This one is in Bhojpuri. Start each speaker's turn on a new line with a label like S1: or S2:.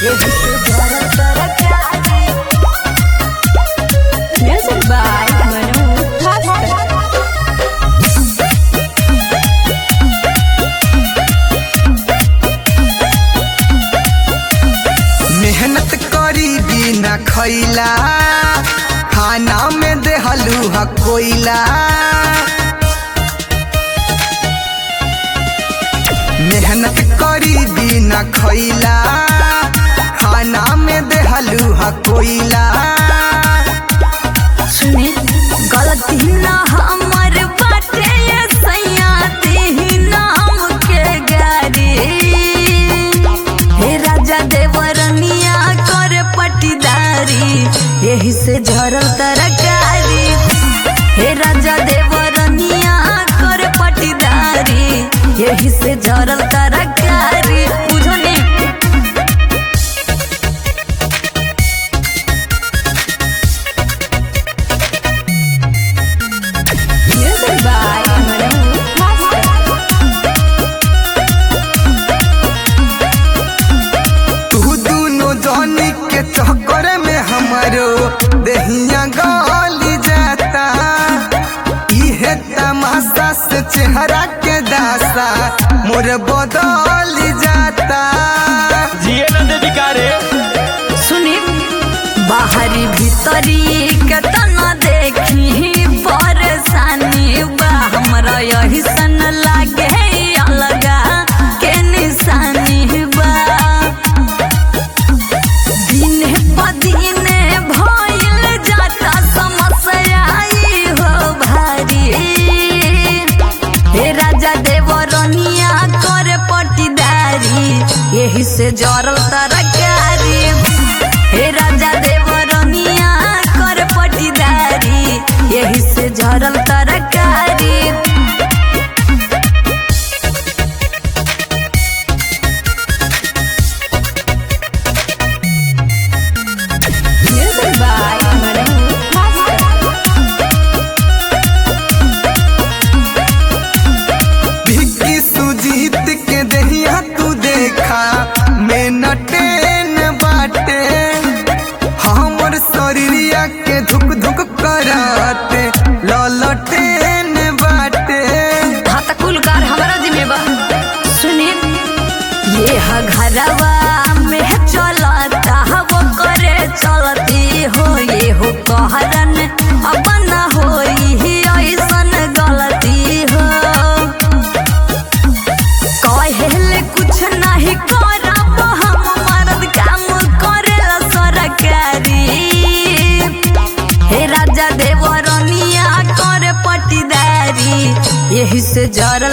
S1: Music by Manu Thakkar.
S2: मेहनत करी बिना खैला खाना में देहलू ह कोयला मेहनत करी बिना खैला खाना में देहलू ह कोयला
S1: सुने गलती ना हमर बाटे ये सैया तेही नाम के गारी हे राजा देवरनिया कर पटीदारी यही से झरल तरकारी हे राजा देवरनिया कर पटीदारी यही से झरल तरकारी बुझो ने Music by Manu Thakkar.
S2: तू दोनों जानी के चक्कर में हमारो दहिया गाली जाता इहे तमाशा से चेहरा के दासा मोर बदल जाता
S3: जिए न देवी कारे
S1: सुनी बाहरी भीतरी केतना देखी परेशानी बा हमरा यही सन लागे अलगा के निशानी बा दिने प दिने भइल जाता समस्या ई हो भारी हे राजा देवरनिया कर पटीदारी यही से जरल तरकारी हे राजा देवरनिया कर पटीदारी यही से जरल तरकारी Music by Manu Thakkar.
S2: भिक्की Sujit के दहिया तू देखा मैं नटेन बाटे हमर शरीरिया के धुक धुक कराते ललटेन बाटे
S1: हाँ त कुल कार हमारा जिम्मेवा सुनी ये ह घरवा में चलता वो करे चलती हो ये हो कहरन अब न होई ऐसन गलती हो कहेले कुछ नहीं करब हम मर्द काम करेला सरकारी हे राजा देवरनिया कर पटीदारी यही से जरल